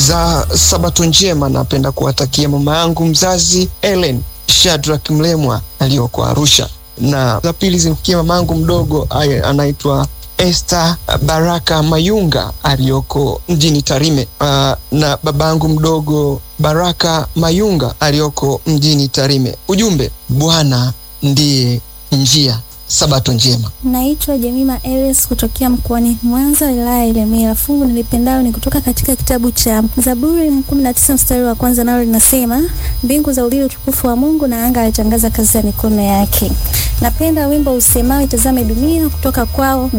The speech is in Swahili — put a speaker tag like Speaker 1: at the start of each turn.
Speaker 1: za sabato njema napenda kuwatakia mama yangu mzazi Ellen Shadrack Mlemwa aliyoko Arusha, na za pili zimfikia mama yangu mdogo anaitwa Esther Baraka Mayunga aliyoko mjini Tarime, uh, na babangu mdogo Baraka Mayunga aliyoko mjini Tarime. Ujumbe, Bwana ndiye njia. Sabato njema.
Speaker 2: Naitwa Jemima Eres kutokea mkoani Mwanza, wilaya ya Ilemela. Fungu nilipendalo ni kutoka katika kitabu cha Zaburi 19 mstari wa kwanza, nalo linasema mbingu za ulili utukufu wa Mungu na anga alitangaza kazi ya mikono yake. Napenda wimbo usemao itazame dunia kutoka kwao